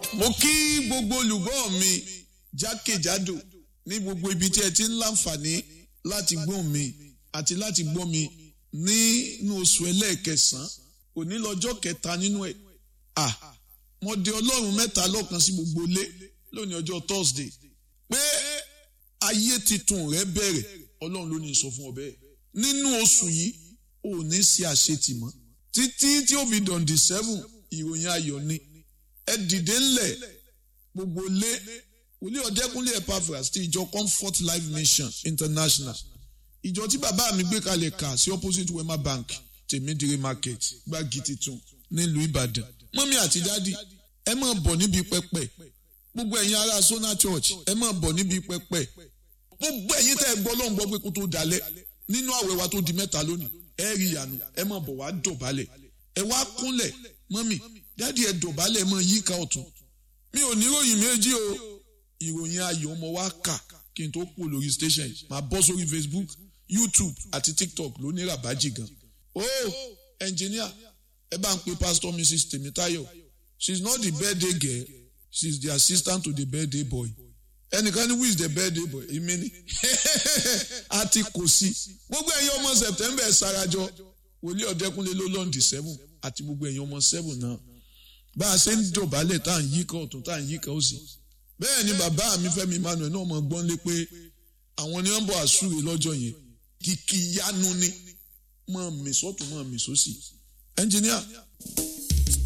mo kí gbogbo olùgbọ́ mi jákèjádò ní gbogbo ibi tí ẹ ti ń láǹfààní láti gbọ́ mi àti láti gbọ́ mi nínú oṣù ẹlẹ́ẹ̀kẹsàn-án òní lọ́jọ́ kẹta nínú ẹ̀ à mo de ọlọ́run mẹ́ta lọ́kan sí gbogbo ilé lónìí ọjọ́ Thursday pé ayé titun rẹ bẹ̀rẹ̀ ọlọ́run ló ní sọ fún ọ bẹ́ẹ̀ nínú oṣù yìí ò ní ṣe àṣetì mọ́ títí tí ó fi dọ̀ǹdì seven ìròyìn ayọ̀ ni ẹ dìde ńlẹ̀ gbogbo lé wòlíì ọ̀dẹ́kúnlé Epaphras ti ìjọ Comfort Life Mission International ìjọ tí bàbá mi gbé kalẹ̀ kà sí opposite Wema Bank tèmídìrí market gbági titun nílùú Ìbàdàn mọ́mí àti dádì ẹ máa bọ̀ níbi pẹpẹ gbogbo ẹ̀yin ará Sona Church ẹ máa bọ̀ níbi pẹpẹ gbogbo ẹ̀yin tẹ́ ẹ gbọ́ lóun gbọ́ pé kó tó dalẹ̀ nínú àwẹ̀ wa tó di mẹ́ta lónìí ẹ rí ìyanu ẹ máa bọ̀ wá dọ̀bálẹ̀ ẹ wá kúnlẹ̀ mọ́mí dádì ẹ dọ̀bálẹ̀ mọ́ yíká ọ̀tún mi ò ní ròyìn méjì o ìròyìn ayọ̀ ọmọ wa kà kí n tó kú lórí station máa bọ́ sórí Facebook YouTube àti TikTok ló ní ràbájì gan o engineer ẹ bá ń pe pastor Mrs Temitayo she is not the birthday girl she is the assistant to the birthday boy ẹnìkan ní who is the birthday boy èmi ni àti kò sí gbogbo ẹ̀yin ọmọ September ẹ̀ sarajọ wòlíì ọ̀dẹ́kúnlé ló lọ́ǹdì seven àti gbogbo ẹ̀yin ọmọ seven náà bá a ṣe ń dọ̀bálẹ̀ tá à ń yíká ọ̀tún tá à ń yíká òsì bẹ́ẹ̀ ni bàbá mi Fẹ́mi Emmanuel náà mọ̀ gbọ́n lé pé àwọn ni wọ́n bọ̀ àsúre lọ́jọ́ yẹn kìkì yanu ni mọ̀ mí sọ́tún mọ̀ mí sósì ẹnjìníà